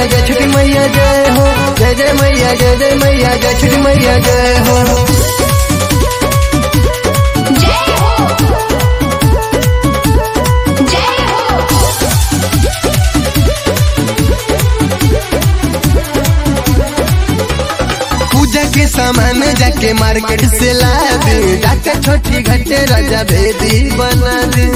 मैया जय छठी मैया जय हो जय जय मैया जय जय मैया जय छठी मैया जय हो जय हो जय हो पूजा के सामान जाके मार्केट से ला दे जाके छोटी घटे राजा भेदी बना दे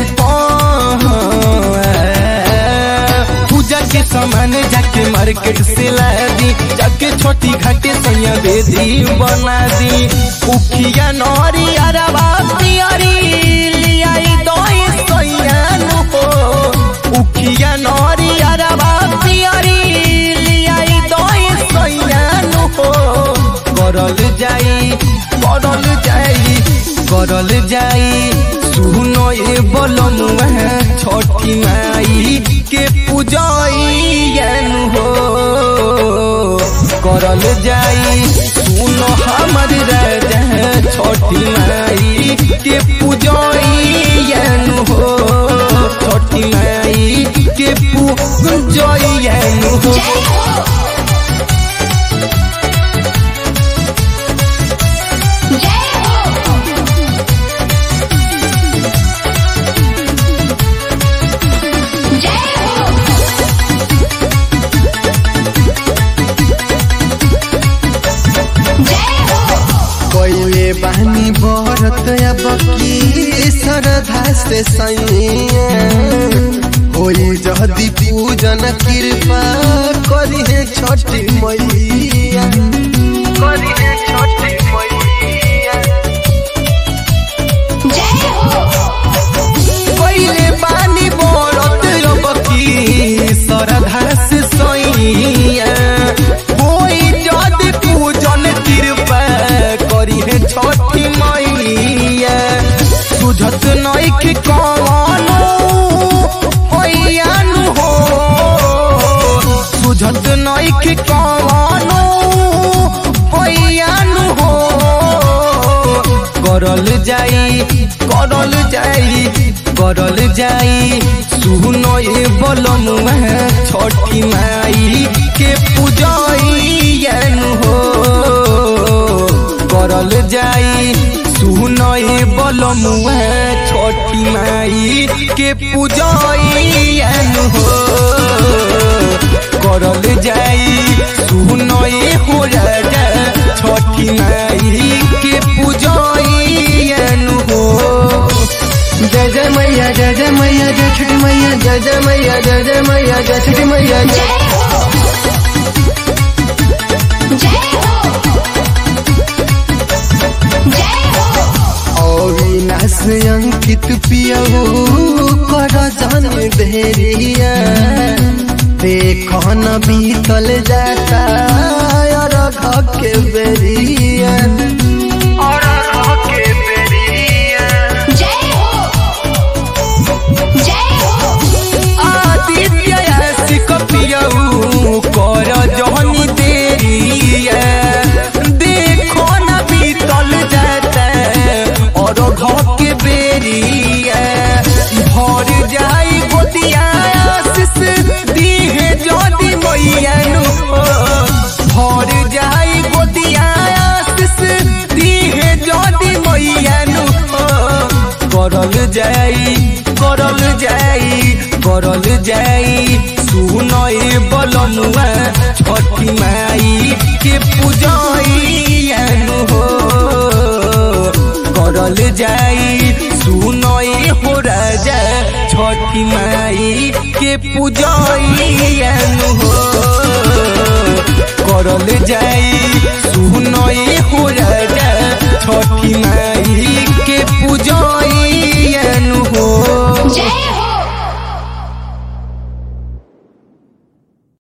पूजा के सामान जाके मार्केट से ला दी जाके छोटी घाटे सैया बेदी बना दी उखिया नौरी अरबा पियरी लियाई दोई सैया नु हो उखिया नौरी अरबा पियरी लियाई दोई सैया नु हो करल जाई करल जाई करल जाई सुनो ये बोलमुआ छोटी माई के पूजैन हो करल जाई सुनो हमर राजा छोटी माई के पूजैन हो छोटी माई के पूजैन हो जय हो जय हो जय हो जय हो कोइले बहनी बरत अब की श्रद्धा से सैया होई जदी पूजन कृपा करिहे छठी मैया करिहे छठी मैया जय हो पहिले पानी बरत रबकी श्रद्धा से सैया कोई जद पूजन कृपा करी है छठी मैया सुझत नैख कवनो हैयानु हो सुझत नैख कवनो हैयानु हो करल जाई करल जाई करल जाई सुनो ये बोलमुआ छठी माई के पूजैन हो करल जाई सुनो ये बोलमुआ छठी माई के पूजैन हो करल जाई सुनो ये हो राजा छठी माई के पूजैन हो जय जय मैया जय जय मैया जय छठी मैया जय जय मैया जय जय मैया जय छठी मैया जय जय हो जय हो जय हो अविनाश अंकित पियहू कर जन भेरिया देखो न बीतल जाता और के बेरिया और के बेरिया जय हो जय हो आदित्य सिक पियऊ कर जहनी देरिया देखो न बीतल जाता और घर के बेरिया भर जाई गोदिया आशीष दीहे जदी मैया नु भर जाई गोदिया आशीष दीहे जदी मैया नु करल जाई करल जाई करल जाई सुनई बलनुआ छठी माई के पूजैन हो करल जाई सुनई हो राजा छठी माई के पूजैन हो करल जाई